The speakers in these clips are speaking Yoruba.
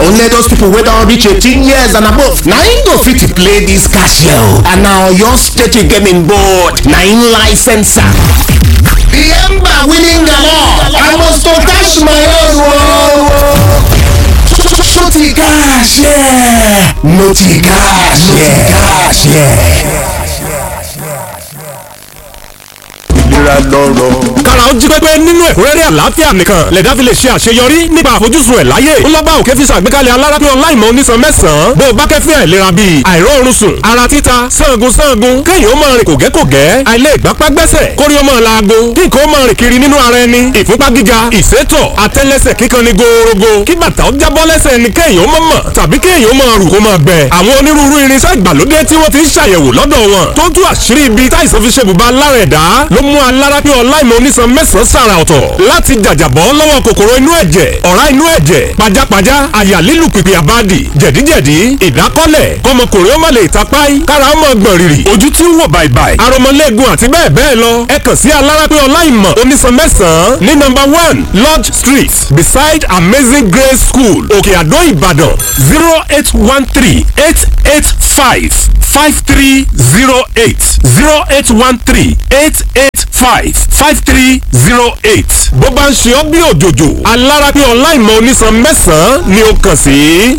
only those people wey don reach eighteen years and above na im go fit play dis cashier o and na oyo state gaming board na im license am. the ember winning galore i must to cash my own o. so ti cashier no ti cashier cashier. ìlera lọ́rọ̀. kára ó jí pépé nínú ẹ̀kúnrẹ́rẹ́ àlàáfíà nìkan lẹ̀dá fi lè ṣe àṣeyọrí nípa àfojúsùn ẹ̀ láyé ńlọ́bà òkè fi ṣàgbékalẹ̀ alárápẹ́ ọláìmọ̀ onísan mẹ́sàn-án bó o bá kẹ́fín àìlera bíi àìróorun sùn ara títa sangun sangun kéèyàn ó máa rìn kògẹ́kògẹ́ àìlè ìgbápá gbẹ́sẹ̀ kórí ó máa laago kí nǹkan ó máa rìn kiri nínú ara ẹni ìfúnpá gíga ìsétọ̀ àtẹ́lẹsẹ̀ kíkan ni gòòrògò kí bàtà ó jábọ́ lẹ́sẹ̀ ni kéèyàn ó máa mọ̀ tàbí kéèyàn ó máa rù kó máa gbẹ àwọn onírúurú irinṣẹ́ ìgbàlódé tí wọ́n ti ń ṣàyẹ̀wò lọ́dọ̀ wọn tó tú àṣírí ibi táìsàn fi ṣe bùbá lára ẹ̀dá ló mú alárápẹ́ ọláìmọ̀ onísan mẹ́sàn-án sàrà ọ̀tọ̀ láti jàjàbọ́ lọ́wọ́ kòkòrò inú ẹ̀jẹ̀ ọ̀rá inú ẹ̀jẹ̀ pajápajá àyà lílù pìpì àbádì jẹ̀díjẹ̀dí ìdákọ́lẹ̀ kọmọkùnrin ó má lè tapáì kára ó mọ̀ gbọ̀n rìrì ojú tí ń wò bàìbàì aromọlẹ́gun àti bẹ́ẹ̀ bẹ́ẹ̀ lọ ẹ kàn sí alárápẹ́ ọláìmọ̀ onísan mẹ́sàn-án ní nọ́mbà one lodge street beside amazing grace school òkè àdó ìbàdàn zero eight one three eight eight five five three zero eight zero eight one three eight eight five five three zero eight. bó bá ń ṣe ọ́ bí òjòjò alárápẹ́ ọláìmọ̀ onísan mẹ́sàn-án ni ó kàn sí.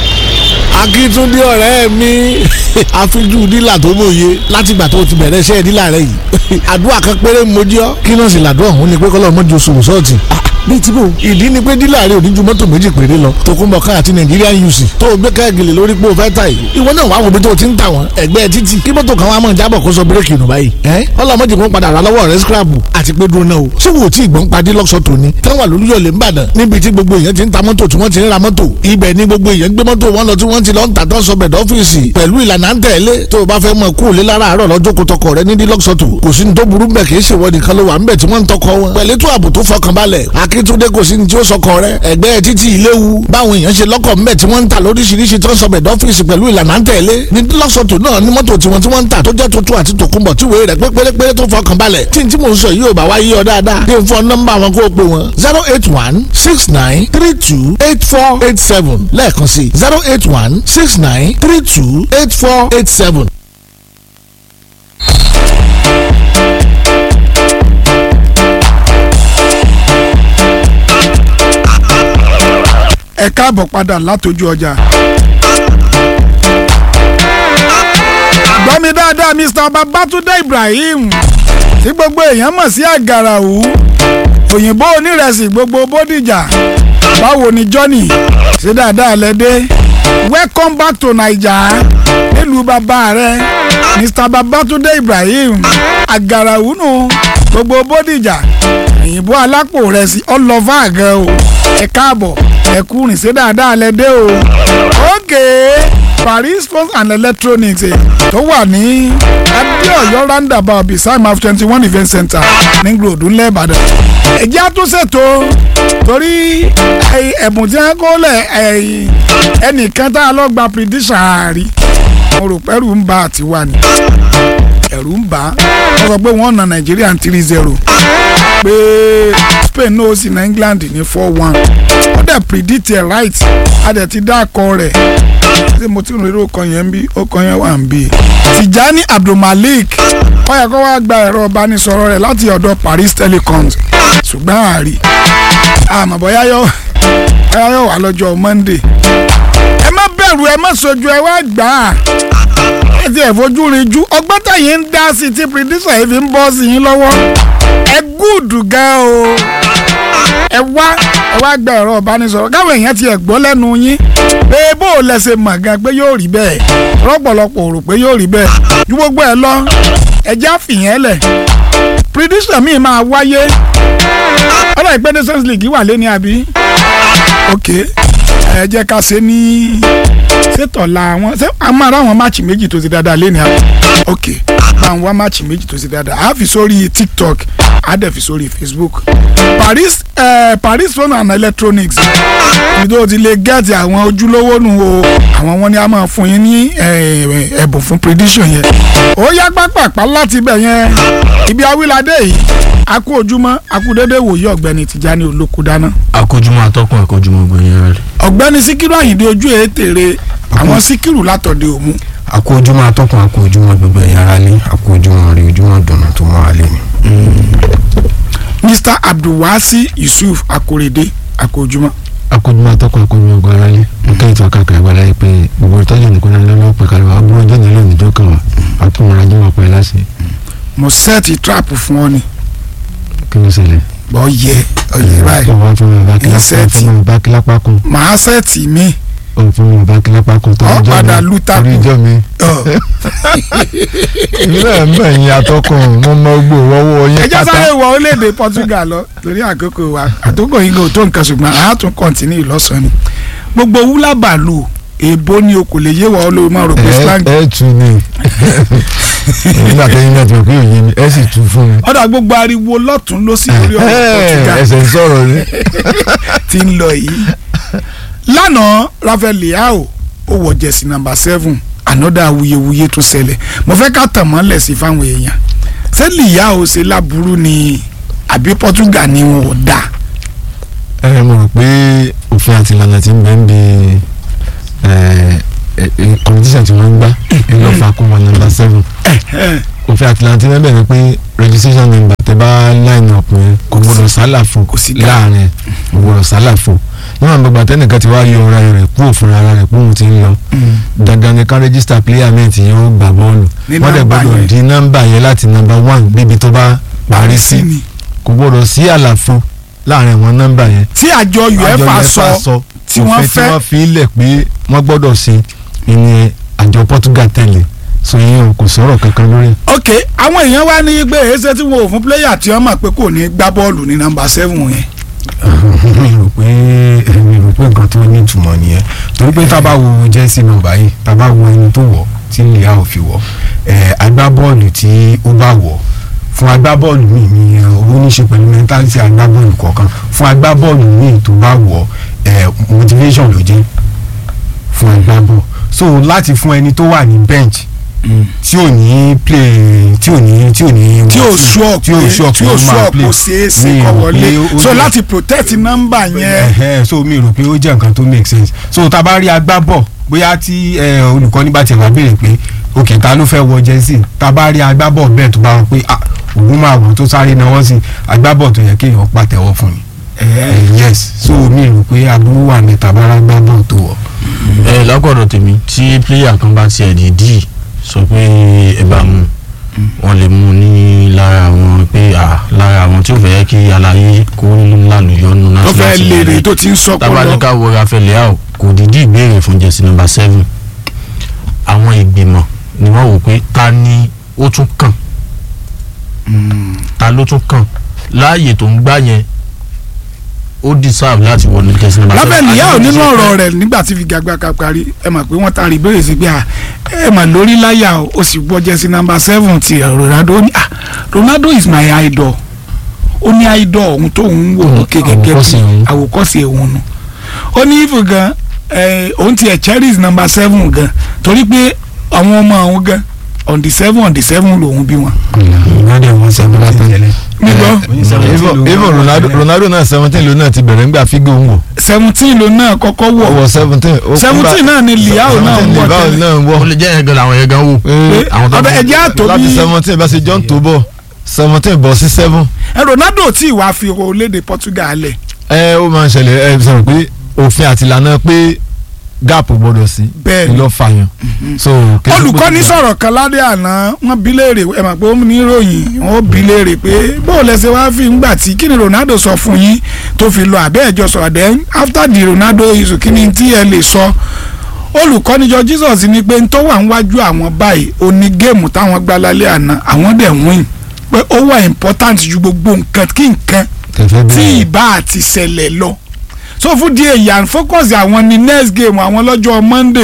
akíntúndé ọ̀rẹ́ mi àfijú dílà tó mòye látìgbà tó ti bẹ̀rẹ̀ iṣẹ́ dílà rẹ yìí àdúrà kan péré mojí ọ́ kí náà sì làdúrà òun ni pé kọ́lọ́ mọ́jú oṣù sọ́ọ̀tì bíi tí bò ìdí ni pé dílà rẹ ò ní ju mọ́tò méjì péré lọ tòkunbọ̀ ká àti Nigerian UC tó o gbé káàgìlì lórí pé o fẹ́ ta yìí ìwọ náà wàá wo bí tó o ti ń tà wọ́n ẹgbẹ́ títì kí mọ́tò kan wá mọ̀ jábọ̀ kó sọ bírèkì nù báyìí ẹ́ ọlọ́mọdé kan padà rà lọ́wọ́ rẹ scrapu àti pé dúró náà o ṣé wo tí ìgbọ́n padì lọ́sọ̀ tòní táwọn àlùyọ̀lẹ̀ ń bàdàn níbi tí gbogbo èèyàn ti ń ta mọ́tò tí wọ́n ti ń ra mọ́tò ibẹ̀ ni gbogbo èèyàn gbé mọ́tò wọn lọ tí wọ́n ti lọ ń tà tó sọ bẹ̀dọ̀ ọ́fíìsì pẹ̀lú ìlànà ń tẹ̀lé tó o bá fẹ́ mọ kú òlé lára àárọ̀ lọ́jọ́ kó tọkọ rẹ nídìí lọ́sọ̀tò kò sí ní tó burú bẹ̀ kì í ṣèwọ nìkan ló wà ń bẹ̀ tí wọ́n ń tọkọ wọn pẹ̀lú ètò ààbò tó fọkànbalẹ̀ akíntúndé kò sí ní tí ó sọkọ rẹ ẹgbẹ́ títí ìléwu báwọn èèyàn ṣe lọ́kọ̀ ńbẹ̀ tí wọ́n ń tà lóríṣiríṣi tó sọ bẹ̀dọ̀ ọ́fíìsì pẹ̀lú ìlànà ń tẹ̀lé ní lọ́sọ̀tò náà ní mọ́tò tiwọn tí wọ́n ń tà tó jẹ́ tuntun àti tòkunbọ̀ tí wèé rẹ̀ pé pérépéré tó fọkànbalẹ̀ tí n tí mò ń sọ yìí ò bá wá yí ọ dáadáa dé fún nọ́mbà wọn kó o pè wọn zero eight one six nine three two eight four eight seven lẹ́ẹ̀kan sí zero eight one six nine three two eight four eight seven. ẹ káàbọ̀ padà látọjú ọjà. gbọ́ mi dáadáa Mr. Babatunde Ibrahim tí gbogbo èèyàn mọ̀ sí àgàràwù òyìnbó onírẹsì gbogbo bódìjà báwo ni Johnny ṣe dáadáa lẹ́dẹ́ welcome back to Naija nílùú bàbá rẹ Mr. Babatunde Ibrahim àgàràwù nù gbogbo bódìjà òyìnbó alápò rẹ̀ sí ọlọ́fà gan o ẹ káàbọ̀ ẹ kú rìn sí dáadáa lẹ́dẹ́ o okay Paris phones and electronics eh, tó wà ní adéọyọ roundabout beside maf twenty one event center ní gbòòdù ńlẹ̀ ìbàdàn ẹ̀jẹ̀ àtúnṣètò torí ẹ̀bùn tí wọ́n kó lẹ̀ ẹnìkan tá a lọ gba prediction àárí mo rò pẹ́rù ń ba àtiwá ni ẹ̀rù ń bà á wọ́n sọ pé wọ́n na nàìjíríà three zero pé Spain náà ó sì na England ní four one ó dẹ̀ predict ẹ̀ right a dẹ̀ ti dá akọ rẹ̀ ṣé mo ti rìn irú ọkọ yẹn ń bí ọkọ yẹn wà ń bí. Tijani Abdulmalik ó yẹ kó wá gba ẹ̀rọ ìbánisọ̀rọ̀ rẹ̀ láti ọ̀dọ̀ Paris Telecoms ṣùgbọ́n àárí àmọ́ bóyá yóò bóyá yóò wà lọ́jọ́ Monday. ẹ má bẹ̀rù ẹ má sojú ẹ wá gbà á ẹ ti ẹ̀ fojú rin jú ọgbọ́n tẹ̀yìn ń dá sí tí pírídísà yìí fi ń bọ́ sí yín lọ́wọ́ ẹ gúùdù gan o ẹ wá ẹ wá gba ẹ̀rọ ìbánisọ̀rọ̀ káwọn èèyàn ti ẹ̀ gbọ́ lẹ́nu yín pé bó o lẹ́sẹ̀ mọ̀ gan pé yóò rí bẹ́ẹ̀ rọ́pọ̀lọpọ̀ rò pé yóò rí bẹ́ẹ̀ ju gbogbo ẹ lọ ẹjẹ́ àfihàn lẹ̀ pírídísà míì máa wáyé ọ̀rọ̀ ìpẹ́ nations league wà lé ní àbí ok ẹ jẹ́ ká ṣe ní ṣètọ̀la àwọn ṣé a máa rá àwọn máàcì méjì tó ti dáadáa lé ní àbí ok bá ń wá máàcì méjì tó ṣe dáadáa a fi sórí tiktok a dẹ̀ fi sórí facebook paris eh, paris phone and electronics ibi tó ti lè gẹ́ẹ̀tì àwọn ojúlówó nù o àwọn wọn ni a máa fún yín ní eh, ẹ̀bùn fún prediction yẹn ó yá pápápá láti ibẹ̀ yẹn ibi awíládé yìí a kú ojúmọ́ a kú dédé wòye ọ̀gbẹ́ni tìjání olókùdáná akójúmọ́ atọ́kùn akójúmọ́ gbẹ̀yìn rẹ̀. ọ̀gbẹ́ni síkírù àyìndé ojú ètèrè àwọn síkírù látọ̀dé òmu akójúmọ́ atọ́kùn akójúmọ́ gbogbo ẹ̀yà ara ní akójúmọ́ rí ojúmọ́ dùnà tó mọ́ alẹ́ ni. mr abdulwasi yusuf akorede akójúmọ́ akójúmọ́ atọ́kùn akójúmọ́ gbọ́ ara lé nǹkan ìtọ́ kàkà ìwà láyé pé gbogbo ìtọ́jú nìkan náà lọ́wọ́ pé kálíwá abúlé ọjọ́ nílò níjọ́ kan wà àtúnwọ̀n ajé wà pẹ́ láṣẹ mo sẹ́ẹ̀tì trap fún ọ ni kí ló ṣẹlẹ̀. bọ́ yẹ ọyẹ báyìí ọ̀wá fún mi bá kílápá Insect. fún mi bá kílápá kun màá sẹ́ẹ̀tì mi ọ̀ fún mi bá kílápá kun Ọ padà lu takò. torí ìjọ mi. ọ èmi náà mọ̀ ẹ̀yin atọ́kùn mo mọ gbò wọ́wọ́ yín ẹjọ́ sáré wọ orílẹ̀-èdè Portugal lọ torí àkókò wa àtòkò yìí kò tó nǹkan ṣùgbọ́n àá tún kọ́ntínú ìlọ́sàn ni gbogbo wúlà bàálù èèbó ni o kò lè yé wa olórí máa rò pé slang ẹ ẹ tu ni nígbà tẹ́yìn náà ti rò pé òye mi ẹ sì tu fún mi. ọ̀dà gbogbo ariwo lọ́tún ló sì lórí ọ̀rọ̀ Portugal ẹsẹ̀ ń sọ̀rọ̀ ni. ti ń lọ yìí lánàá Rafael Leao ó wọ jẹ̀sí nàmbà seven ànọ́dà awuyewuye tó ṣẹlẹ̀ mo fẹ́ ká tàn mọ́lẹ̀ sí fáwọn èèyàn ṣé Leao ṣe láburú ni àbí Portugal ni wọn ò dáa ẹ mo rò pé òfin àti ìlànà tí ń bẹ ń bi competition tí wọ́n ń gbá ẹ lọ́ọ́ fa kún wọn number seven òfin àti ìlànà tí wọ́n bẹ̀rẹ̀ pé registration number tẹ bá line up yẹn kò gbọdọ̀ sálàfo Kò sí dá. láàrin kò gbọdọ̀ sálàfo níwọ̀n gbogbo àtẹnìkan ti wá yọ ọ̀rá rẹ̀ kúrò fúnra ara rẹ̀ pé òun ti ń lọ dandan ni ká register player mi ti yóò gbà bọ́ọ̀lù Ní wọ́n dẹ̀ nọ́mbà gbọdọ̀ yẹn. di nọ́mbà yẹn láti number one débi tó bá parí sí ni kò gbọdọ̀ sí àlàfo láàrin àwọn nọ́mbà yẹn tí àjọ UEFA sọ tí wọ́n òfin tí fẹ́ wọ́n fi lẹ̀ pé wọ́n gbọ́dọ̀ ṣe ìní àjọ Portugal tẹ̀lé so yín o kò sọ̀rọ̀ kankan lórí ẹ̀. ok àwọn èèyàn wá ní pé èéṣe tí wọn ò fún pléyà tí wọ́n mọ̀ pé kò ní gbá bọ́ọ̀lù ní nàmbà seven yẹn mi rò pé mi rò pé nǹkan tó ní ìtumọ̀ nìyẹn torí pé tá a bá wo jẹ́sí nọ́mbà yìí tá a bá wo ẹni tó wọ̀ tí lèyà ò fi wọ̀ ẹ̀ agbábọ́ọ̀lù tí ó bá wọ̀ fún agbábọ́ọ̀lù míì ní owó ní í ṣe pẹ̀lú mẹ́ntálítì agbábọ́ọ̀lù kọ̀ọ̀kan fún agbábọ́ọ̀lù míì tó bá wọ̀ ẹ̀ motivation ló jẹ́ fún agbábọ́ọ̀lù so láti fún ẹni tó wà ní bench tí ò ní play tí ò ní tí ò ní tí ò sure tí ò pé sure tí pé ò ó máa sure play kò ṣeé ṣe Mi kó rò wọlé pé ó so jẹ́- láti protect nọ́mbà yẹn ẹhẹn so mi rò pé ó jẹ́ nǹkan tó make sense so tá a bá rí agbábọ̀ bóyá tí eh, olùkọ́ni bá tiẹ̀ wá béèrè pé òkè ta ló fẹ́ wọ jẹ́sì tá a bá rí agbábọ̀ bẹ́ẹ̀ tó bá wọ pé ah òun máa wọ̀ tó sáré náwó sí agbábọ̀ tó yẹ kéèyàn pàtẹ́wọ́ fún ni Eh, yes so mi rò pé aburú wà ní tabara agbábọ̀ tó wọ̀. ẹ lágbọ̀dọ̀ tèmi tí pléyà kan bá tiẹ̀ dìídì sọ pé ẹ bá mú wọn lè mú ní lára àwọn pé à lára àwọn tí ò fẹ́ kí aláyé kó lànà yọnu tó national fẹ́ team lèrè rẹ̀. tó ti ń sọpọ̀ lọ tabanika wo Rafael Leao kò dìídì ìbéèrè fún jẹ́sí nọ́mbà seven àwọn ìgbìmọ̀ ni wọ́n wò pé ta ni ó tún kàn ta ló tún kàn láàyè tó ń gbá yẹn ó deserve láti wọ ní jẹ́sí nọ́mbà seven. Rafael Leao Àti nínú bó ti ṣe ọ̀rọ̀ fẹ́- rẹ̀ nígbà tí figagbága parí ẹ mọ̀ pé wọ́n taari ìbéèrè sí pé à, ẹ mà lórí láyà o ó sì gbọ́ jẹ́sí nọ́mbà seven ti Ronaldo ó ní à Ronaldo is my idol ó ní idol òun tó ń wò lókè gẹ́gẹ́ àwòkọ́ṣe bí òun. àwòkọ́ṣe òun nu ó ní ìfò gan ẹ, òun tiẹ̀ cherish nọ́mbà seven gan torí pé àwọn ọmọ àwọn gan on the seven on the seven lòun bí wọn. ìyáde wọn sẹ́gun láti tẹ̀lé. nígbọ́ even even Ronaldo Ronaldo náà seventeen ló náà ti bẹ̀rẹ̀ ńgbà fígò ń wọ̀ seventeen ló náà kọ́kọ́ ó wọ̀ wọ seventeen. ó- seventeen náà ni Leao náà ń wọ̀ Leao tẹ́lẹ̀. náà ń ó wọ̀. lè jẹ́ yẹn gan làwọn yẹn gan wò. Ee, àwọn tó ọ̀dọ̀ bí- ẹ̀jẹ̀ àtò láti bí seventeen bá ṣe John tó bọ̀ seventeen bọ̀ sí seven. ẹ Ronaldo tí ìwà fi orílẹ̀-èdè Portugal lẹ̀ ẹ ó máa ń ṣẹlẹ̀ ẹ sọ̀rọ̀ pé òfin àti ìlànà pé gap gbọ́dọ̀ sí Bẹ́ẹ̀ ni. ló fàyàn. so kí ló olùkọ́ni gbọ́dọ̀- sọ̀rọ̀ kan ládé àná wọ́n bi léèrè ẹ mọ̀ pé ó ní ìròyìn wọ́n bi léèrè pé bó lẹ́sẹ̀ wá fi ń gbà tí kí ni Ronaldo sọ fún yín tó fi lọ àbẹ́ ẹ̀jọ́ sọ̀rọ̀ then after the Ronaldo issue kí ni tí ẹ lè sọ olùkọ́ni jọ Jesus ni pé ń tó wà níwájú àwọn báyìí ó ní géèmù táwọn gbá lálẹ́ àná àwọn dẹ̀ win pé ó wà important ju gbogbo nǹkan kí nǹkan kẹfẹ́ tí bẹ́ẹ̀ ìbá àti ṣẹlẹ̀ lọ so fún díẹ̀ yà ń focus àwọn ní next game àwọn lọ́jọ́ Monday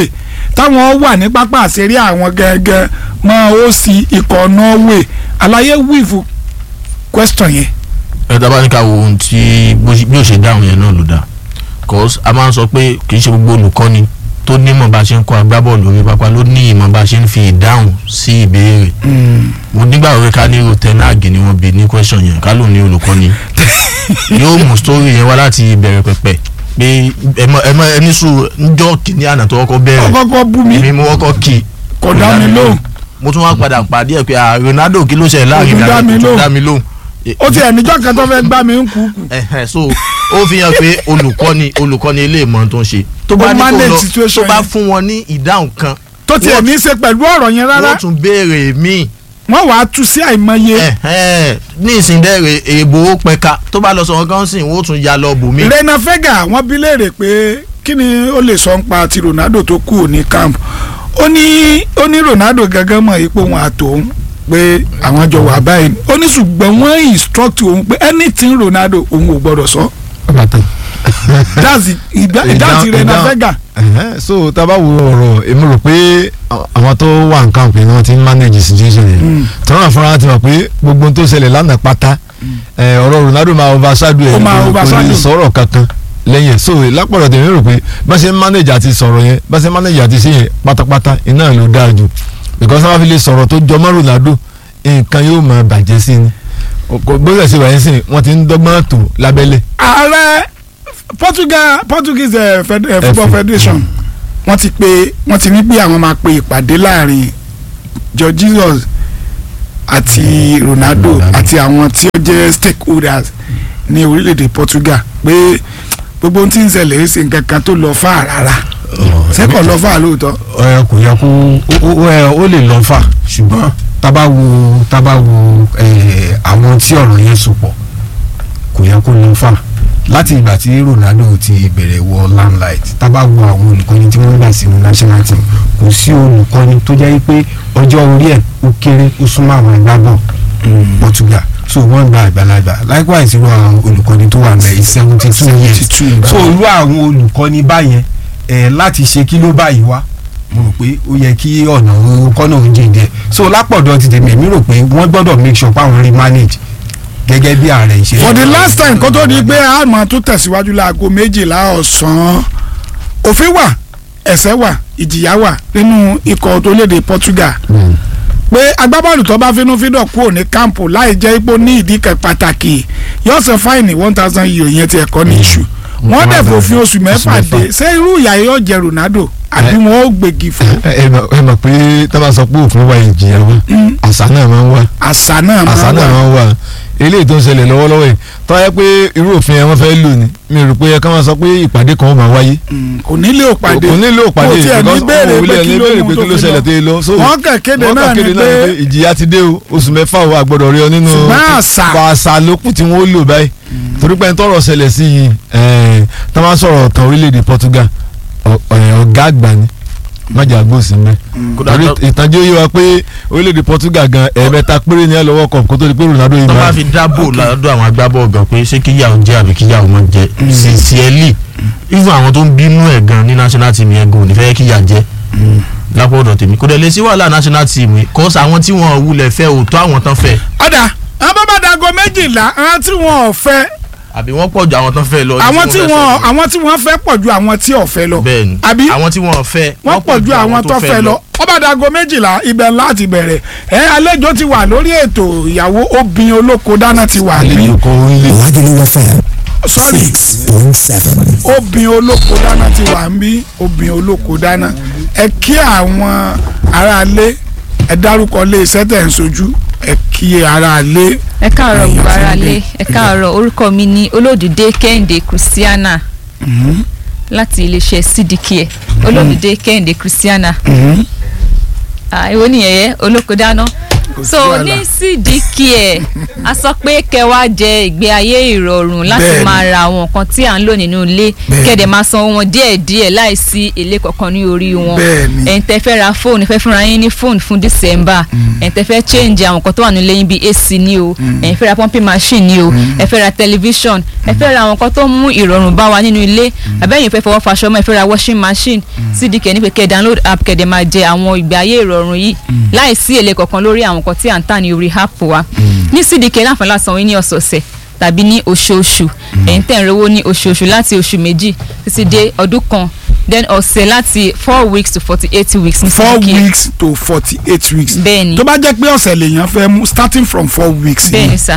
táwọn wà ní pápá àṣírí àwọn gẹ́gẹ́ mọ́ ó sì ikọ̀ Norway àlàyé wíìfù question yẹn. ẹ dábàá ní ká wo ohun tí bó ṣe- bí ó ṣe dáhùn yẹn náà ló dáa cause a máa ń sọ pé kì í ṣe gbogbo olùkọ́ni tó nímọ̀ bá a ṣe ń kọ́ agbábọ́ọ̀lù orí pápá ló ní ìmọ̀ bá a ṣe ń fi ìdáhùn sí ìbéèrè mo nígbà wípé ká ní irú tẹ́náàgì ni wọ́n bi ní question yẹn ká ló ní olùkọ́ni yóò mú story yẹn wá láti ìbẹ̀rẹ̀ pẹ̀pẹ̀ pé ẹ mọ ẹ mọ ẹni sùn njọ́ kìíní àná tó kọ́kọ́ bẹ̀rẹ̀ ọkọ̀ọ̀kọ̀ bú mi èmi mo kọ́kọ́ kì í kò dá mi lóhùn mo tún wá padà pàdé ẹ̀ pé ah, Ronaldo kí ló ṣe láàrin Kò tún dá mi ìdájọ́ tó lóhùn. dá mi lóhùn ó ti ẹ̀ níjọ́ kan tó fẹ́ gbá mi ń kú kù ẹhẹn so ó fi hàn pé olùkọ́ni olùkọ́ni ilé ìmọ̀ tó ń ṣe tó bá Ó ní kó manage lọ situation tó bá yẹn. fún wọn ní ìdáhùn kan tó tiẹ̀ ní í ṣe pẹ̀lú ọ̀rọ̀ yẹn rárá wọ́n tún béèrè míì wọ́n wàá tú sí àìmọye ẹhẹn ní ìsìndẹ́rẹ̀ èèbò ó pẹ̀ka tó bá lọ sọ̀rọ̀ kan sìn wọ́n tún ya lọ bùnmí. Rena Vega wọ́n bi léèrè pé kí ni ó lè sọ ń pa ti Ronaldo tó kù ní camp ó ní ó ní Ronaldo gángan mọ̀ ipò wọn àtòun pé àwọn jọ wà báyìí ó ní ṣùgbọ́n wọ́n instruct òun pé anything Ronaldo òun ò gbọ́dọ̀ sọ bàtàn. that's the ìdá- ìdáhùn ti Rena ìdáhùn- Vega Ẹ̀hẹ́n, so tá a bá wo ọ̀rọ̀ èmi rò pé à- àwọn tó wà ní camp yẹn ni wọ́n ti ń manage situation yẹn tọ́lá fúnra ti mọ̀ pé gbogbo ohun tó ṣẹlẹ̀ lánàá pátá ẹ̀, ọ̀rọ̀ Ronaldo máa overshadow ẹ̀ Ó máa kò- kò overshadow. lè sọ̀rọ̀ kankan lẹ́yìn ẹ̀ so lápọ̀lọ̀ tèmi rò pé bá ṣe ń manage àti sọ̀rọ̀ yẹn bá ṣe ń manage àti ṣe yẹn pátápátá iná ló dáa jù because wọ́n fi lè sọ̀rọ̀ tó jọmọ́ Ronaldo nǹkan yóò máa bàjẹ́ sí ni Kò- bóyá ṣe wà yẹn sìn wọ́n ti ń dọ́gbọ́n tó lábẹ́lẹ̀ ààrẹ Portugal Portuguese eh, Fed- eh, Football FA. Federation wọ́n ti pè wọ́n ti ní pé àwọn máa pe ìpàdé láàrin George Jesus àti Ronaldo Ronaldo. àti àwọn tí ó jẹ́ stakeholders ní orílẹ̀-èdè Portugal pé gbogbo ohun tí ń ṣẹlẹ̀ ń ṣe nǹkan kan tó lọ fà rárá sẹ́kọ̀ lọ fà lóòótọ́ ẹ kò yẹ kó ó- ó ẹ, ó lè lọ fà ṣùgbọ́n tábà wo tábà wo ẹ, àwọn tí ọ̀rọ̀ yẹn so pọ̀ kò yẹ kó lọ fà láti ìgbà tí Ronaldo ti bẹ̀rẹ̀ wọ limelight tábà wo àwọn olùkọ́ni tí wọ́n gbà sínú national team kò sí olùkọ́ni tó jẹ́ pé ọjọ́ orí ẹ̀ ó kéré ó súnmọ́ àwọn ìgbàgbọ́ Portugal so wọ́n gba àgbàlagbà likewise irú àwọn olùkọ́ni tó wà mẹ́rin seventy two years 72 so irú àwọn olùkọ́ni báyẹn ẹ̀ láti ṣe kí ló báyìí wá mo rò pé ó yẹ kí ọ̀nà kọ́nà ń jìn díẹ̀ so lápọ̀dọ̀ ti tèmi èmi rò pé wọ́n gbọ́dọ̀ make sure páwọn rí manage gẹ́gẹ́ bí ààrẹ ìṣe. for the last time kó tó di pé a máa tún tẹ̀síwájú láago méjìlá ọ̀sán òfin wà ẹ̀ṣẹ̀ wà ìjìyà wà nínú ikọ̀ tó léde Portugal pé agbábọ́ọ̀lù tó bá finú fídọ̀ kúrò ní kámpù láì jẹ́ ipò ní ìdí kan pàtàkì yóò san fáìnì one thousand euro yẹn ti ẹ̀kọ́ ní iṣu wọ́n dẹ̀ fòfin oṣù mẹ́fà dé ṣé irú ìyá yóò jẹ Ronaldo àbí wọn ó gbègì fún ẹ ẹ mọ̀- ẹ mọ̀ pé tá a bá sọ pé òfin wa ìjìyà wa àṣà náà máa ń wá àṣà náà àṣà máa náà wà máa ń wá eléyìí tó ń ṣẹlẹ̀ lọ́wọ́lọ́wọ́ yìí tó yẹ pé irú òfin yẹn wọ́n fẹ́ lò ní mi rò pé ẹ ká máa sọ pé ìpàdé kan ó máa wáyé Mm, kò nílé òpàdé kò nílò ìpàdé kò tiẹ̀ ní because béèrè òun ò pé lè kí ní ló béèrè mú pé tó kí ló fi ṣẹlẹ̀ lọ. tó yẹ lọ. So, wọ́n kàn kéde wọ́n náà kàn ni kéde náà ni pé pé ìjìyà ti dé o oṣù mẹ́fà o àgbọ̀dọ̀ rí ọ nínú Ṣùgbọ́n àṣà. àṣà lókùn tí wọ́n lò báyìí torí pé ń tọrọ ṣẹlẹ̀ sí yìí ẹ̀, tá a máa sọ̀rọ̀ tán orílẹ̀-èdè Portugal ọ̀- ẹ̀, ọ̀gá àgbà ni májà gbòòsì mẹ́ Kódà torí tó- ìtànjẹ yìí wá pé orílẹ̀-èdè Portugal gan ẹ̀ẹ̀mẹ́ta péré ní ẹ̀ lọ́wọ́ kọ̀ kó tó di pé Ronaldo yìí tó bá máa fi dábò lọ́dọ̀ àwọn agbábọ́ọ̀ gan pé ṣé kíyàwó jẹ́ àbí kíyàwó mọ́ jẹ́ sincerely even àwọn tó ń bínú ẹ̀ gan ní national team yẹn gan ò ní fẹ́ kíyà jẹ́ lápò ọ̀dọ̀ tèmi kò dẹ̀ lè sí wàhálà national team yìí kọ́sà àwọn tí wọ́n wulẹ̀ fẹ́ òótọ́ àwọn tán fẹ́ ọ̀dà àwọn bàbá dago méjìlá àwọn tí wọn ò fẹ́ àbí wọ́n pọ̀ ju àwọn tán fẹ́ lọ ní àwọn tí wọ́n fẹ́ wọn fẹ́ lọ. àwọn tí wọn fẹ́ pọ̀ ju àwọn tí ò fẹ́ lọ bẹ́ẹ̀ni àbí àwọn tí wọ́n fẹ́ wọ́n pọ̀ ju àwọn tó fẹ́ lọ ọba dago méjìlá ibẹ̀ láti bẹ̀rẹ̀ ẹ àlejò ti wà lórí ètò ìyàwó obìnrin olóko dáná ti wà ní àlejò kan ń lè. Lagelu FM sorry six point seven. obìnrin olóko dáná ti wà ń bí obìnrin olóko dáná ẹ kí àwọn aráalé ẹ dárúkọ lé iṣẹ́ tẹ̀ ń sojú ẹ kí aráalé ẹ káàárọ̀ Ẹ̀yin gbogbo àti ara ilé. lé ẹ káàárọ̀ orúkọ mi ni olódùdé kẹ́hìndé christiana láti iléeṣẹ́ cdk olódùdé kẹ́hìndé christiana Ah, èwo nìyẹn yẹ olóko dáná kò sí so wàhálà. ní cdk ẹ a sọ pé kẹ wá jẹ ìgbé ayé ìrọ̀rùn láti Bẹ́ẹ̀ni. máa ra àwọn nǹkan tí à ń lò nínú ilé Bẹ́ẹ̀ni. kẹ̀dẹ̀ máa san wọn díẹ̀díẹ̀ láìsí èlé kankan ní orí wọn Bẹ́ẹ̀ni. ẹ̀yin tẹ́ fẹ́ ra fóònù fẹ́ fúnra yín ní fóònù fún december ẹ̀yin tẹ́ fẹ́ change àwọn nǹkan tó wà nílé yín bíi ac ni o ẹ̀yin fẹ́ ra pumping machine ni o ẹ fẹ́ ra television ẹ fẹ́ ra àwọn nǹkan tó mú ìrọ̀rùn bá wa nínú ilé àbẹ́yìn fẹ́ fọwọ́ faṣọ mọ́ ẹ fẹ́ ra washing machine cdk ní pé kẹ́ download app kẹ́dẹ̀ máa jẹ àwọn ìgbé ayé ìrọ̀rùn yìí láìsí èlé kankan lórí àwọn nǹkan tí à ń tà ní orí app wa ní cdk láǹfààní láti sanwó ní ọ̀sọ̀ọ̀sẹ̀ tàbí ní oṣooṣù ẹ̀yin tẹ̀ ń rówó ní oṣooṣù láti oṣù méjì títí dé ọdún kan then ọ̀sẹ̀ láti four weeks to forty eight weeks ní four CDK. weeks to forty eight weeks. Bẹ́ẹ̀ni. tó bá jẹ́ pé ọ̀sẹ̀ lèèyàn fẹ́ mú starting from four weeks. bẹ́ẹ̀ ni sà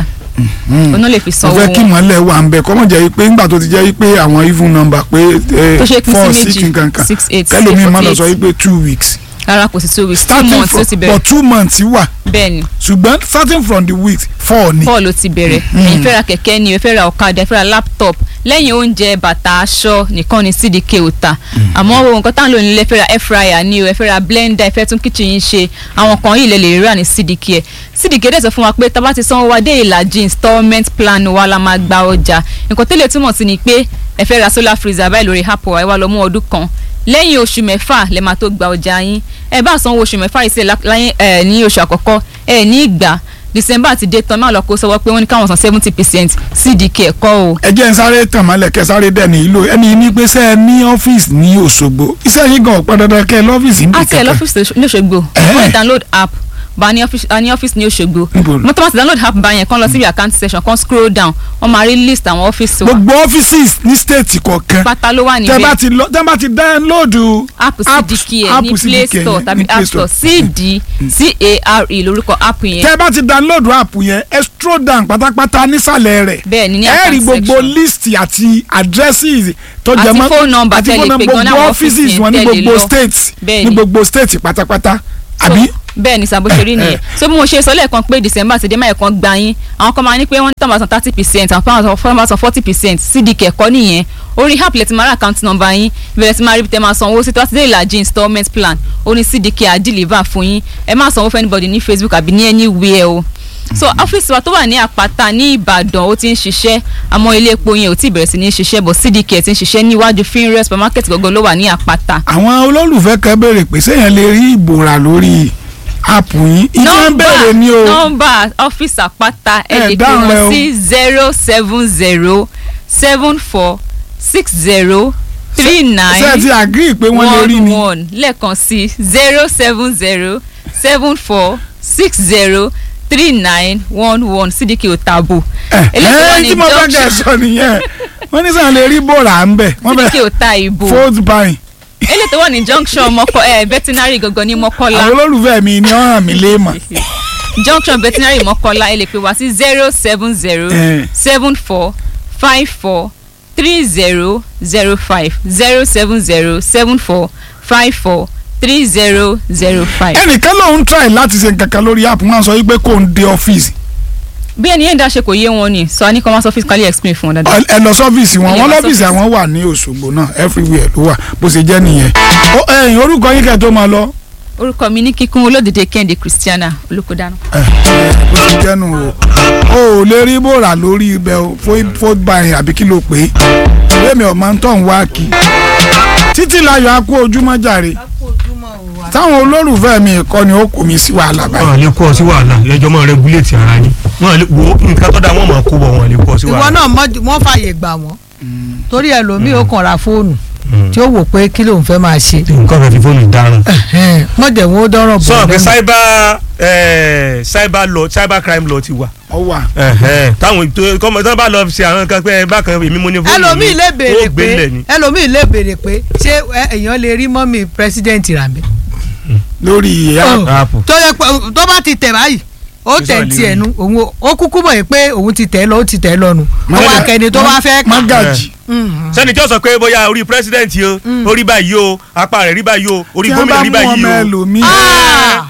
oná lè fi mo sanwó fẹ́ kí wọn mọ́lẹ̀ wà ń bẹ̀ kọ́mọ̀ jẹ́ pé ńgbà tó ti jẹ́ pé àwọn even number pé eh, Tó ṣe pín sí four méjì, six nǹkan kan six, eight, kẹ́lómi má lọ 48. sọ pé two weeks. rárá kò sí two weeks two starting months ló from ti for bẹ̀rẹ̀ two months wà bẹ́ẹ̀ ni ṣùgbọ́n starting from the week four ni. paul ló ti bẹ̀rẹ̀ ẹ̀yin fẹ́ ra kẹ̀kẹ́ ni ẹ fẹ́ ra ọ̀kadà ẹ fẹ́ ra laptop lẹ́yìn oúnjẹ bàtà aṣọ nìkan ni cdk ò ta àmọ́ ohun nǹkan tá à ń lò nílé ẹ fẹ́ ra air fryer ni o ẹ fẹ́ ra blender ẹ fẹ́ tún kitchen yín ṣe àwọn kan yìí lè lè rà ní cdk ẹ cdk dẹ̀ sọ fún wa pé tá a bá ti sanwó wa dé ìlàjì installment plan wa la máa gba ọjà nǹkan tẹ́lẹ̀ túmọ̀ sí ni pé ẹ fẹ́ ra solar freezer báyìí lórí app wa ẹ wá lọ mú ọdún kan lẹ́yìn oṣù mẹ́fà lẹ máa tó gba ọjà yín ẹ bá sanwó oṣù mẹ́fà yìí sílẹ̀ láyé ẹ ní oṣù àkọ́kọ́ ẹ ní ìgbà december ti dé tán máa lọ kó sọwọ́ pé wọ́n ní káwọn san seventy percent cdk ẹ̀kọ́ o. ẹ jẹ́ ń sáré tàn mọ́lẹ̀ kẹ́ sáré dẹ̀ ní ìlò ẹni ní pé sẹ́ ẹ ní ọ́fíìsì ní Òṣogbo iṣẹ́ yín gan ọ̀pọ̀ dandan kẹ́ ẹ lọ́fíìsì ní àti ẹ̀ lọ́fíìsì ní Òṣogbo wọ́n lè download app bá a ní ọ́fíìsì a ní ọ́fíìsì ní Òṣogbo Níbo? mọ́tò máa ti download app bá yẹn kán lọ síbi account section kán scroll down wọ́n máa rí list àwọn ọ́fíìsì wa gbogbo ọ́fíìsì ní stéètì kọ̀ọ̀kan pátá ló wà tẹ́ bá níbẹ̀ ti lọ tẹ́ bá ti dáńlóòdù app cdk ẹ̀ app ní play CDK store yẹn, tàbí ní Play app store cd c-a-r-e lórúkọ app yẹn tẹ́ bá ti dáńlóòdù app yẹn ẹ scroll down pátápátá nísàlẹ̀ rẹ̀ bẹ́ẹ̀ ni ní ẹ rí account gbogbo section list àti addresses tó jẹ Àti mọ́ phone number àti tẹ́ phone lè pè number gan-an gbogbo láwọn offices ọ́fíìsì wọn ní tẹ́ lè gbogbo lọ. states Bẹ́ẹ̀ ní ni. gbogbo states pátápátá So, àbí bẹ́ẹ̀ ni sàbó ṣe rí nìyẹn so bí mo ṣe sọ lẹ́ẹ̀kan pé december ti dé máa ẹ̀kan gba yín àwọn kan máa ní pé wọ́n ní tọ́mọ̀ san thirty percent àwọn kan máa san forty percent cdk ẹ̀kọ́ nìyẹn orí app lẹ́tí máa rà account number yín ìbẹ̀rẹ̀ tí máa rí tẹ́ máa san owó sí tó bá ti dé ìlàjì installment plan ó ní cdk á deliver fún yín ẹ má sanwó fún anybody ní facebook àbí ní anywhere o so ọ́fíìsì wa tó wà ní àpáta ní ìbàdàn ó ti ń ṣiṣẹ́ àmọ́ ilé epo yẹn ò tí ì bẹ̀rẹ̀ sí ní ṣiṣẹ́ bọ̀ cdk ti ń ṣiṣẹ́ níwájú finre supermarket gọ́gọ́ ló wà ní àpáta àwọn olólùfẹ́ kan béèrè pé sẹ́yìn lè rí ìbòrà lórí app yín ìyẹn ń béèrè ní o nọ́mbà ọ́fíìsì àpáta ẹ Ẹ lè pè dáhùn rẹ o. wọ́n sí zero seven zero seven four six zero three ṣé ẹ ti nine agree pé wọ́n lè rí one ni one lẹ́ẹ̀kan sí zero seven zero seven four six zero three nine one one sídìkì òtàbù ẹ eléyìí wà ẹ ní tí mo fẹ́ kẹ́ ẹ junction sọ nìyẹn wọ́n ní sẹ́yìn lè rí bòrà ń bẹ̀ wọ́n sídìkì bẹ̀ òtà ìbò fold buying eléyìí tó wà ní junction mọ́kọ́ ẹ̀ veterinary gangan ní mọ́kọ́lá àwọn olólùfẹ́ mi ni wọ́n ràn mí léèmọ̀ junction veterinary mọ́kànlá ẹ lè pè wá sí zero seven zero Eh. seven four five four three zero zero five zero seven zero seven four five four three zero zero five. ẹnìkan lòun try láti ṣe nǹkan kan lórí app wọn sọ wípé kò ń dé ọ́fíìsì bí ẹni yẹn dá ṣe kò yé wọn ni sọ ní commerce office kálí explain fún wọn dáadáa. ẹ lọ sọ́fíìsì wọn Ẹ lè wọn wá lọ́fíìsì sọ́fíìsì. àwọn wà ní Òṣogbo náà everywhere ló wà bó ṣe jẹ́ nìyẹn Ó, ẹ̀yin orúkọ yín kẹ́ tó máa lọ orúkọ mi ní kíkún olódìdé kẹ́hìndé christiana olùkọ́dánù. ẹ, ẹ, bó ṣe jẹ́ nù o o ò lè rí bòrà lórí ibẹ̀ o fold- fold buying àbí kí ló pé èmi ọ̀ máa ń tọ̀ ń wá kí títí láyọ̀ á kú ojúmọ́ jàre táwọn olólùfẹ́ mi kọ́ ni ó kò mí sí wàhálà báyìí wọn lè kó ọ sí wàhálà lẹjọ máa rẹgúléètì ara yín wọn lè wo nǹkan tó dáa wọn máa kó bọ wọn lè kó ọ sí ìwọ wàhálà. náà mọ- wọ́n fààyè gbà wọ́n torí ẹlòmíì ó kàn ra fóònù tí ó wò pé kí lòun fẹ́ máa ṣe nǹkan fẹ́ fi fóònù dáràn. wọ́n jẹ̀ wọ́n ó dọ́rọ̀ bọ̀ sọ pé lẹ́nu. cyber eh, cyber law cyber crime law ti wà. ọ wà Ẹ̀hẹ́n, táwọn tó kọ́mọ tó bá lọ ṣe àwọn nǹkan pé ẹ bákan èmi mo ní fóònù ẹlòmíì lè béèrè ó gbé pé lẹ̀ ni. ẹlòmíì lè béèrè pé ṣé ẹ- èèyàn lè rí mọ́mì pírẹsidẹ́ǹtì rà mí. lórí ìyá Apple. tó yẹ pé tó bá ti tẹ̀ báyìí ó Kí tẹ̀ sọ̀rọ̀ tiẹ̀ lè nu òun ò- ó kúkú mọ̀ pé òun ti tẹ̀ lọ ó ti tẹ̀ lọ́nu ó wà kẹ́ni tó bá fẹ́ kà. mágàjì sẹ́ni tí ó sọ pé bóyá orí president yìí o orí báyìí o apá rẹ̀ rí báyìí o orí tí wọ́n gómìnà bá rí mú báyìí ọmọ o. ẹlòmíì Ah!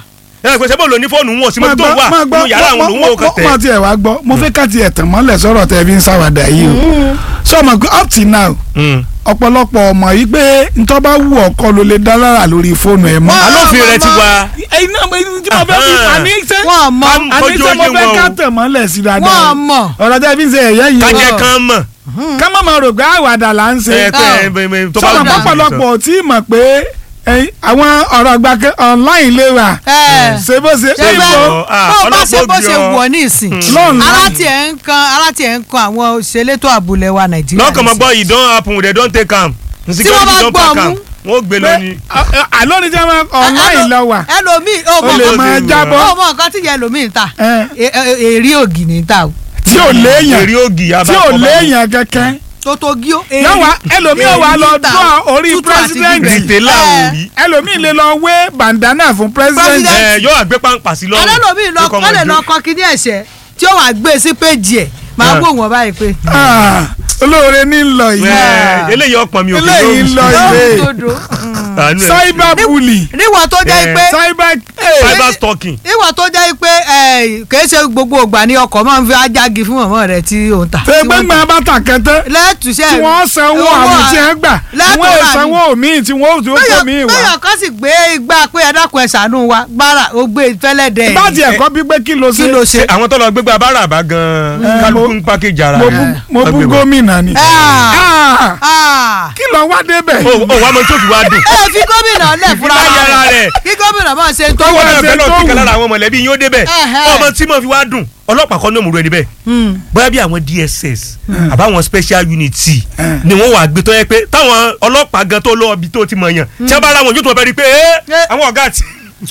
ẹ pèsè bó lo ní fóònù wọn sí mo tó wà nínú yàrá àwọn olówó kan tẹ. mo tiẹ̀ wá gbọ́ mo fẹ́ ká tiẹ̀ tàn mọ́lẹ̀ sọ̀rọ̀ tẹ̀ fi ń sáwàdà yìí o sọ ma pé up till now ọ̀pọ̀lọpọ̀ ọmọ yìí pé ntọ́ bá wù ọkọ ló lè dá lára lórí fóònù ẹ̀ mọ́. alófin rẹ ti wá. ẹyin náà mo tí mo fẹ́ fi àní ṣe wọ́n mọ̀ àní ṣe mo fẹ́ ká tàn mọ́lẹ̀ sí dáadáa wọ́n mọ̀ ọ̀rọ̀ tẹ́ fi ń ṣe ẹ̀yẹ́ yìí kájẹ kan mọ̀. ká má máa rò pé àwàdà là ń ṣe ẹ pé ẹ bẹ- bẹ- tó bá sọ̀rọ̀ wù mí pọ̀pọ̀lọpọ̀ ò tí ì mọ̀ pé ẹyin, àwọn ọ̀rọ̀ àgbàkẹ́ online lè wà ẹ ṣe bó ṣe ṣe bẹ́ẹ̀ ìbò, ah, bó o bá ṣe bó ọlọ́pàá ṣe bí ọ. wọ̀ ní ìsìn lọ́nà ara tiẹ̀ ń kan ara tiẹ̀ ń kan àwọn òṣèlétò àbúlé wa nàìjíríà lọ́kàn mọ́ nísìn. gbọ́ yìí don happen they don take am. Tí wọ́n bá gbọ́ mú. wọ́n gbé lọ ni. àlọ́ ni jẹ́ máa online lọ wà ẹlòmíì ó ó mọ lè nǹkan máa tí- jábọ́ ó mọ nǹkan tí yẹ ẹlòmíì ń ta ẹ, E- e- èrí ògì ní ta o tí ò léèyàn èrè ògì tí ò léèyàn kẹ́kẹ́ tó tó gí ó yọ̀wá ẹlòmíì ò wá lọ dúró orí president rìtẹ́là ò rí. ẹlòmíì lè lọ wé bandana fún president President. ẹ yóò àgbé pàǹpà sí lọ́rùn. alẹ́lòmíì lọ Yóò kọ́ wọ́n lè ọmọ lọ ìjó. kọ́ kíní ẹ̀ṣẹ̀ tí ó wàá gbé sí péjì ẹ̀ máa Ah. wò wọ́n báyìí pé Ah, olóore ní lọ yìí Ẹ, eléyìí ọ̀pọ̀ mi ò fi eléyìí ń lọ yóò ilé dodo Àánú ẹ̀. cyber bully níwọ̀n tó jẹ́ Eh, pé cyber cyber stalking. níwọ̀n tó jẹ́ pé ẹ̀, kìí ṣe gbogbo ìgbà ni ọkọ̀ máa ń fi ajági fún mọ̀mọ́ rẹ̀ tí ó ń tà tẹgbẹ́gbẹ́ bàtà kẹtẹ lẹ́tùṣẹ́ tí wọ́n sanwó àwọn tí wọ́n gbà lẹ́tọ̀ wọ́n rà ní. sanwó míì tí wọ́n tó kó míì wá. bẹ́yọ̀ kan sì gbé igbá pé ẹ dákun ẹ ṣàánú wa gbára ó gbé fẹ́lẹ́ dẹ̀ bá tiẹ̀ kọ́ bí pé kí ló kí ṣe ló ṣe. Ṣé àwọn tó lọ gbégbá báràbá gan-an kálukú ń pákéjì ara mo rẹ̀. bú- mo bú Ọgbẹ́ wọn. gómìnà ni. Ah. Ah, Ah. kí ló wá débẹ̀. ó ó wàá mọ tó fi wá dùn. ẹ fi gómìnà lẹ̀ fúnra Ìbá yára rẹ̀. kí gómìnà máa ṣe tó Kọ́wọ́ wọ́n ẹ̀ náà ṣe bẹ́ẹ̀ tó náà wù. kíkà lára àwọn mọ̀lẹ́bí yín ó débẹ̀. Ẹ̀hẹ́. ọmọ tí mo fi wá dùn ọlọ́pàá kan ní òmùrú ẹni bẹ́ẹ̀. bóyá bí àwọn DSS àbáwọn special unit ni wọ́n wà gbé tó yẹ pé táwọn ọlọ́pàá gan tó lọ ibi tó ti mọ̀ yàn tí wọ́n bá ra wọn yóò tún bẹ́ẹ̀ rí i pé ẹ́ Eh. àwọn ọ̀gá àti.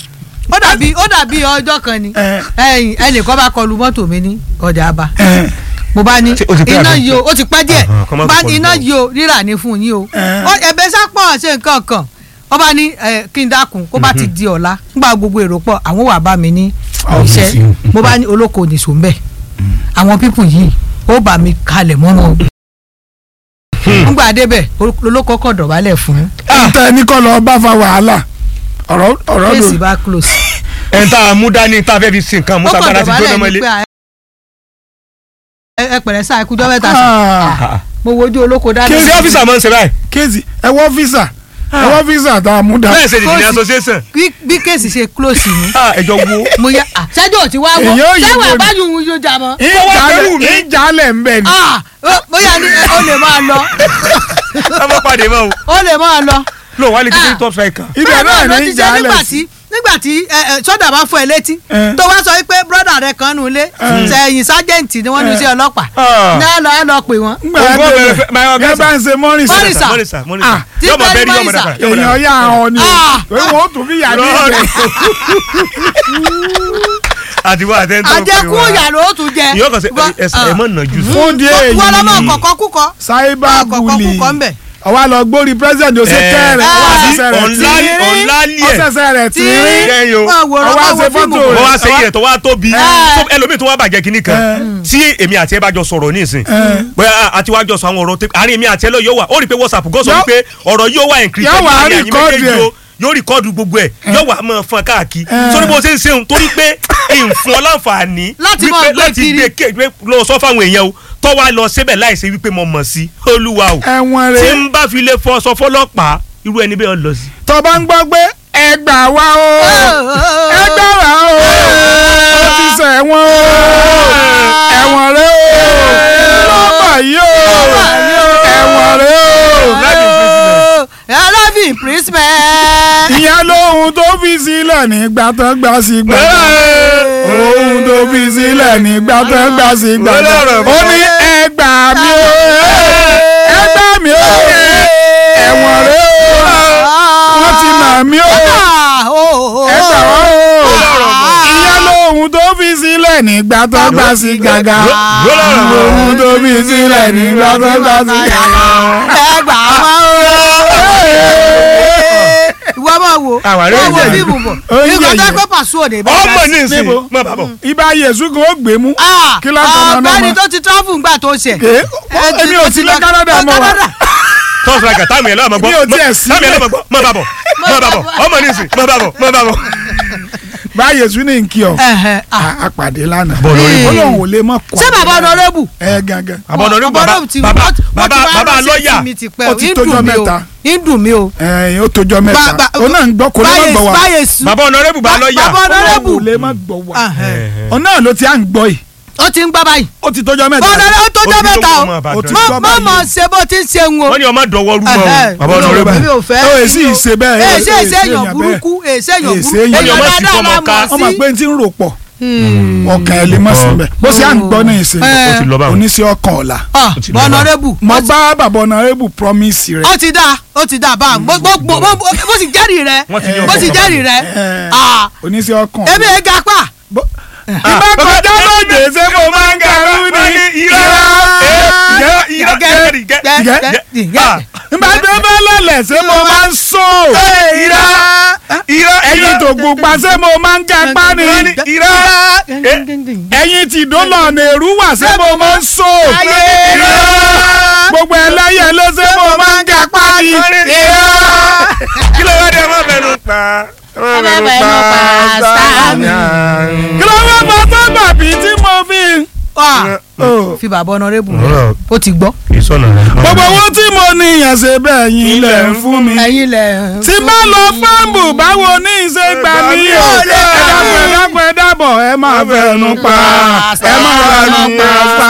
ó dàbí ó dàbí ọjọ́ kan ni Eh. ẹ̀yìn ẹnìkan bá kọlu mọ́tò mi ní ọjà àbá Eh, mo bá ní Ṣé o ti pẹ́ iná àbí? yìí o ó ti pẹ́ díẹ̀ Àhàn, kọ́ má bá kọlu ní iná mọ́ o. yìí o rírà ní fún yín o Eh. Ó- ẹ̀bẹ̀ sápọ̀ ṣe nǹkan kan ó bá ní ẹ, kí n dákun kó bá ti di ọ̀la nígbà gbogbo èrò pọ̀ àwọn wà bá mi ní iṣẹ́ mo bá ní olóko nìṣó ń bẹ̀ àwọn pípù yìí ó bá mi kalẹ̀ mọ́ wọn nígbà débẹ̀ olóko kọ̀ dọ̀bálẹ̀ fún ntẹ ní kọ́ lọ bá fa wàhálà ọ̀rọ̀ ọ̀rọ̀ ló kéèsì bá close ẹ̀ ń tá a mú dání tá a fẹ́ fi sin nǹkan mú ó kọ̀ sagbara ti gbóná dọ̀bálẹ̀ mọ́lé. ní pé à- ẹ ẹ pẹ̀lẹ́ sáà ikú jọ́ mẹ́ta sí Ah, mo wojú olóko dáná ṣé ọ́fíìsà máa ń ṣe báyìí. kéèsì ẹ wọ́ físà ẹ wọ́ físà tá a mú dá. bẹ́ẹ̀ ṣe dìde ní Kóòsì. association. bí bí kéèsì ṣe close ni Ah, ẹjọ́ wo. mo yá à sẹ́jọ́ ò ti wá wọ́ Èyí ò yí sẹ́wọ̀n wo ni. àbájú òun yóò jà mọ́. pẹ̀lú mi. ìjàlẹ̀ ń bẹ̀ ni. Ah, ó- bóyá ní ó lè máa lọ ọmọ pàdé mọ́ o. ó lè máa lọ. lóò wá lè ti Ah. dé top striker. ibẹ̀ bẹ́ẹ̀ náà ló ní ti ṣe nígbà ìjàlẹ̀ tí sí. nígbà tí ẹ, ẹ, sọ́dà bá fọ ẹ létí Eh. tó wá sọ pé brọ́dà rẹ kan nù lé sẹ́yìn sájẹ́ǹtì ni wọ́n ní sí ọlọ́pàá Ah. ní ẹ lọ ẹ lọ pè wọ́n. ngbà Ògbó ẹ bẹ̀rẹ̀ fẹ́- my bẹ̀rẹ̀ ọ̀gá ẹ bá ń ṣe mọ́rìnsà Mọ́rìnsà. mọ́nìsà mọ́nìsà Ah. Tí yọmọ bẹ́ẹ̀ bẹ́ẹ̀ ni yọmọ Mọ́rìnsà. dàgbà. yọmọ èèyàn dàgbà. yà ọ ni o Ah. pé wọn ó tún fi yà ní Lord. ibẹ̀. àti wọ́n àtẹ́ntọ́ àjẹkù yàrá ó tún jẹ. ìyọ́ kan ṣe ẹsẹ̀ ẹ̀ mọ̀ nà jù. fún díẹ̀ wọ́n lọ́mọ yìí kọ̀kọ́ kúkọ. cyber kọ̀kọ́ bully kúkọ ń bẹ̀. ọwọ́ lọ gbórí president ó ṣe Eh, kẹ́rẹ̀ ọwọ́ ah, àṣẹṣẹ rẹ̀ tí ọ̀nlá- ọ̀nlálì ẹ̀. ọ̀ṣẹ̀ṣẹ̀ rẹ̀ tí Tí- kẹ́yìn o. Wọ́n wòran, Ọwọ́ wọ́n àṣẹ wo fíìmù fọ́tò rẹ̀. wọ́n wá ṣe yẹ̀ tó wá tóbi Eh. So, ẹlòmíì tó wá bàjẹ́ kínní kan tí èmi àti ẹ bá jọ sọ̀rọ̀ nísìn bóyá àti wá jọ sọ àwọn ọ̀rọ̀ tó àárín èmi àti ẹ lọ yóò wà ó rí i pé whatsapp gọ́ sọ Yó- wípé ọ̀rọ̀ yóò wà encrypted Yóò wá láàrin ẹ̀yin record méjèèjì ẹ̀. o. yóò rìkọ́dù gbogbo ẹ̀ yóò wà máa fọn káàkiri sórí bó ṣe ń ṣeun torí pé èyí fún ọ láǹfààní Láti wípé máa gbé láti kiri. gbé ké gbé lọ sọ fáwọn èèyàn o tó wá lọ síbẹ̀ láìsí wípé mo mọ̀ sí olúwa o ẹ̀wọ̀n tí rẹ̀ n bá fi lè fọ sọ fọlọ́pàá irú ẹni bẹ́ẹ̀ lọ sí. tó bá ń gbọ́ pé ẹ gbà wá o ẹ gbà wá o ó ti sọ ẹ̀wọ̀n o ẹ̀wọ̀n rẹ̀ o lọ́mọ yìí o ẹ̀wọ̀n rẹ̀ o ẹlẹ́bìn imprisonment. ìyẹn lóhun tó fi sílẹ̀ nígbà tó gbà sí gbàgbà ohun tó fi sílẹ̀ nígbà tó gbà sí gbàgbà ó ní ẹ gbà mí o ẹ gbà mí o ẹ̀wọ̀n rẹ̀ o wọ́n ti nà mí o ẹ gbà wá o ìyẹn lóhun tó fi sílẹ̀ nígbà tó gbà sí gbàgbà ohun tó fi sílẹ̀ nígbà tó gbà sí gbàgbà. ẹ gbà wá o. ìwọ máa wo Àwárí wọ́n wo ẹ̀jẹ̀ fíìmù bọ̀ Ó ń nígbà tó yẹ̀yẹ̀. pé pàṣẹ òde bá ọmọ ní ìsìn Níbo? má bà bọ̀. ibà yẹ̀sùn kan ó gbé mú kí ló ń tọ́ ọ̀nà ọ̀gbẹ́ni ọmọ. tó ti travel ńgbà tó ṣe. Ké, èmi ò sí lọ Canada mọ́ wa. tọ́ striker táàmì ẹ̀ lọ́mọ gbọ́ Mi ò tiẹ̀ sí táàmì ẹ̀ bẹ́ẹ̀. lọ́mọ gbọ́ má bà bọ̀ má bà bọ̀ ọmọ ní ìsìn má bà bọ̀ má bà bọ̀. báyìí sún ní nkí ọ Ẹ̀hẹ̀, ah. a pàdé lánàá Ee. ó lóun ò lè mọ kọ ṣé bàbá ọ̀nàrẹ́bù ẹ gangan àbọ̀nà ní bàbá Ọ̀nàrẹ́bù ti- bàbá wọ́n ti- wọ́n bàbá ti wá bàbá ránṣẹ́ lọ́ọ̀yà sí mi ti pẹ́ Ó o. ti Ń tójọ́ dùn mí o. mẹ́ta. ń dùn mí o. ẹ ó tójọ́ mẹ́ta Ba- ba- ó náà ń gbọ́ kó lè má báyé- gbọ́ wa báyé sùn. bàbá ọ̀nàrẹ́bù bá lọ́ọ̀yà bàbá ọ̀nàrẹ́bù ó lè má gbọ́ wa Ẹ̀hẹ̀. ọ náà ló ti à ń gbọ́ yìí ó ti ń gbá báyìí. ó ti tójọ́ mẹ́ta ọ̀nàrẹ́bù tó jẹ́ mẹ́ta o. ó ti Má- gbọ́ má báyìí mọ̀ ṣe bó ti ń ṣe ń o. wọ́n ní ọmọ dọ̀wọ́ rú mọ́ o Ẹ̀hẹ̀. bàbá ọ̀nàrẹ́bù èmi ò fẹ́. ó èsì ìṣe bẹ́ẹ̀ èsì èsì èsì èèyàn èèyàn burúkú èsì èèyàn Èsì burúkú èèyàn èèyàn burúkú. dáadáa Ọmọ la ká. mọ̀ ọmọ sí. pé n ti ń rò pọ̀ ọkàn ẹ̀ lè mọ̀ síbẹ̀ bó ṣe à ń gbọ́ ní ìsìn Ẹ. ó ti lọ báwọn oníṣẹ́ ọkàn ọ̀la Ah, ti lọ bá. ọ̀nàrẹ́bù mo bá bàbá ọ̀nàrẹ́bù promise rẹ̀ ó ti dá ó ti dá bá a bó bó- bó bó- bó sì jẹ́rìí rẹ̀ Wọ́n ti yọ bó sì ọkọ̀ jẹ́rìí rẹ̀ Ẹ. Ah, oníṣẹ́ ọkàn èmi ẹ̀ ga pa. ìbá kọjá lóde ṣé mo máa ń garú ni ìbá tó bá lọlẹ̀ ṣé mo máa ń sọ ẹyin tó pupa ṣé mo máa ń gapá ni ẹyin tí dọ́là nèrú wà ṣé mo máa ń sọ gbogbo ẹlẹ́yẹ ló ṣé mo máa ń gapá ni kí ló wá dé ẹ má fẹnu pa ẹ má fẹnu fẹnu pa pa sáàmì. kí ló wá bá sábà bí tí mo fi. Ah, Oh. fi bàbá ọ̀nàrẹ́bù Ọ̀rọ̀. ó ti gbọ́. ìsọ̀nà rẹ̀. gbogbo owó tí mo ní ìyàn ṣe bẹ́ẹ̀ yín ilẹ̀ ń fún mi. ẹ̀yin lẹ̀ tí bá lọ fáǹbù báwo ní ìṣe gbà mí o ẹ dákun ẹ dákun ẹ dábọ̀ ẹ máa fẹnu pa ẹ máa fẹnu pa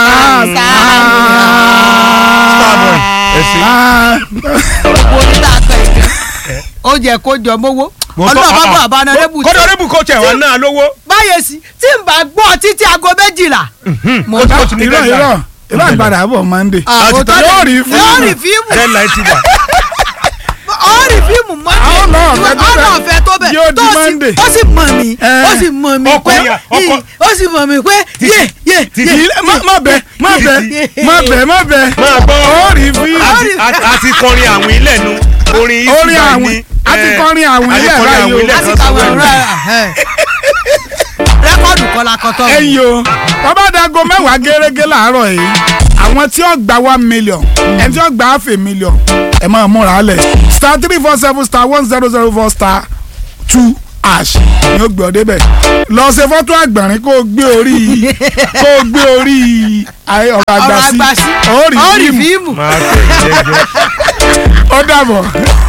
starboy ẹsìn. wo ní tá a kọ ìgbẹ́. ó jẹ kó jọ mówó ọlọ́run bá bọ̀ bàbá ọ̀nàrẹ́bù tí kọ́dọ̀ rẹ́bù kò tẹ̀ wá náà lówó. báyìí sí tí n bá gbọ́ títí aago méjìlá. mo ó ti- bá ó ti ní irọ́ deadline. irọ́ irọ́ àgbàdà àbọ̀ mọ́ndé. àwọn tó yóò rí yóò rí fíìmù. fíìmù deadline ti wà. ó rí fíìmù Àwọn náà mọ́ndé fẹ́ tó ọ̀nà bẹ̀. ọ̀fẹ́ tó bẹ̀ Yóò di tó sì- Monday. ó sì mọ̀ mí Eh. ó sì mọ̀ mí pé Ọkùnrin, ọkọ- ó sì mọ̀ mí pé yé yé yé Ilé- má má bẹ má bẹ má bẹ má bẹ máa gbọ́ ó rí fíìmù. àti- àti- àti kọrin àwọn ilẹ̀ nu orin orin ìtura àwìn ni. àti eh, kọrin àwìn àti ilẹ̀ kọrin báyìí àwìn o. ilẹ̀ láti kan kàwé sọ ọ̀rọ̀ ẹ̀ rẹ́kọ̀dù kọ́lá kọ́tọ́ mi. ẹ̀yin o bàbá dago mẹ́wàá gẹ́gẹ́ láàárọ̀ yìí àwọn tí ó gba one million ẹni tí ó gba half a million ẹ máa múra lẹ̀ star three four seven star one zero zero four star two ash ni ó gbé ọ débẹ̀ lọ ṣe fọ́tò àgbọ̀nrín kó o gbé orí kó o gbé orí ayé ọ̀rọ̀ ọ̀rọ̀ àgbà sí àgbà sí ó ó rí rí fíìmù fíìmù. máa tẹ̀ jẹ́jẹ́. ó dàbọ̀.